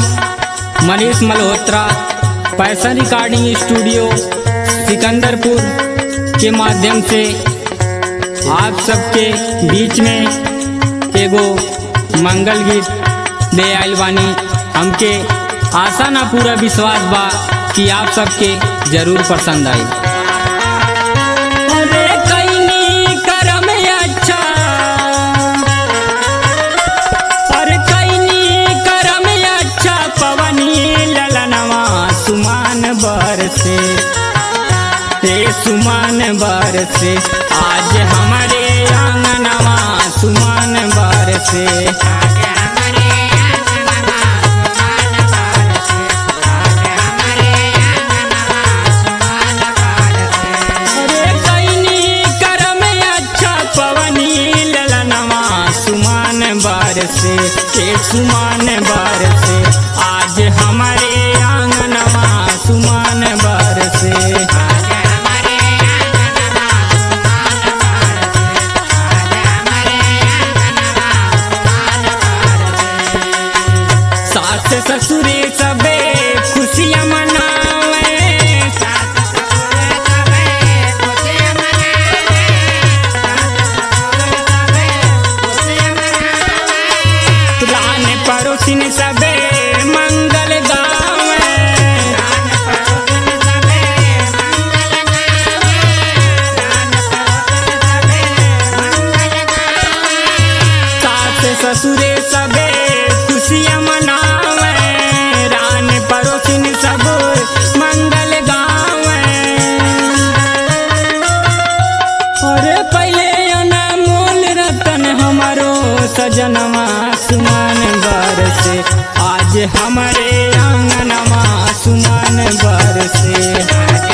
मनीष मल्होत्रा पैसन recording studio Sikandarpur के माध्यम से आप सबके बीच में एगो मंगल गीत दे आइल बानी हमके आशा ना पूरा विश्वास बा कि आप सबके जरूर पसंद आई अरे कईनी करम अच्छा अरे कईनी करम अच्छा पवनी ललनवा सुमान बरसे ते सुमान बरसे आज हमारे आंगनवा सुमान बरसे अरे कईनी करम अच्छा पवनी ललनवा सुमान बरसे के सुमान बरसे आज हमारे आंगनवा सुमान बरसे सास ससुरे सबे खुशियाँ मनावे रान पड़ोसिन सबे मंगल गावे सास ससुरे सबे खुशियाँ मनावे रान पड़ोसिन सब मंगल गावे अरे पहले अनमोल रतन हमारो सजनवा सुमान बरसे आज हमारे आंगनवा सुमान बरसे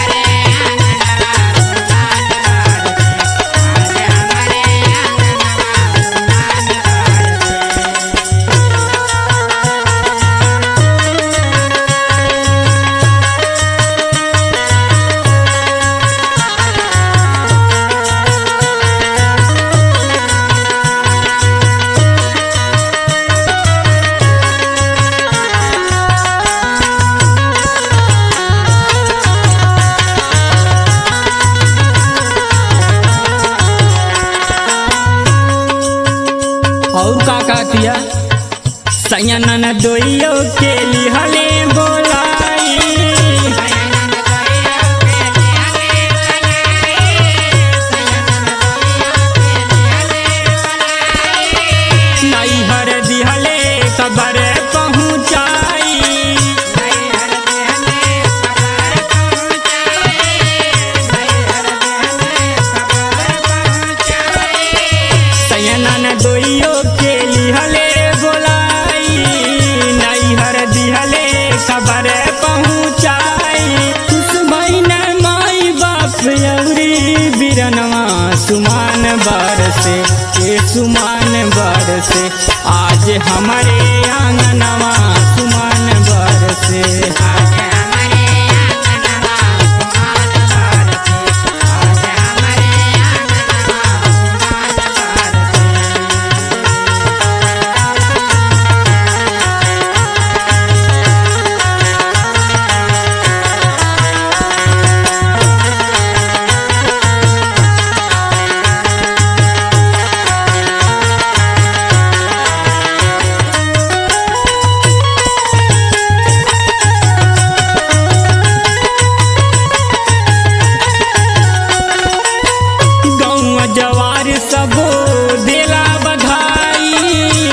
और का कहतिया सयनन दोइयो के लिहले बोलाई नैहर दिहले खबर पहुँचाई सयनन दोइयो के लिहले बोलाई नैहर दिहले खबर पहुँचाई खुश भैन माई बाप यौरी बिरनवा सुमान बरसे के सुमान बरसे आज हमारे आंगनवा सुमान बरसे गौवा जवार सबो देला बधाई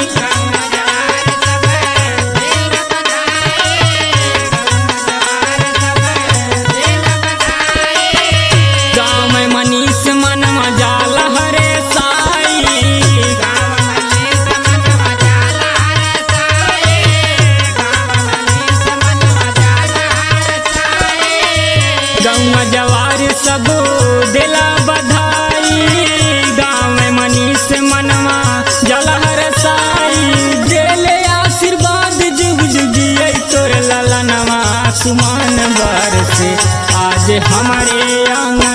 गाँव में मनीष मन मजाल हरे साई गौवा जवार सबो देला बधाई गाँव में मनीष मनवा जलहर साई देले आशीर्वाद जुग जुगिए तोर ललनवा सुमान बरसे आज हमारे आंगन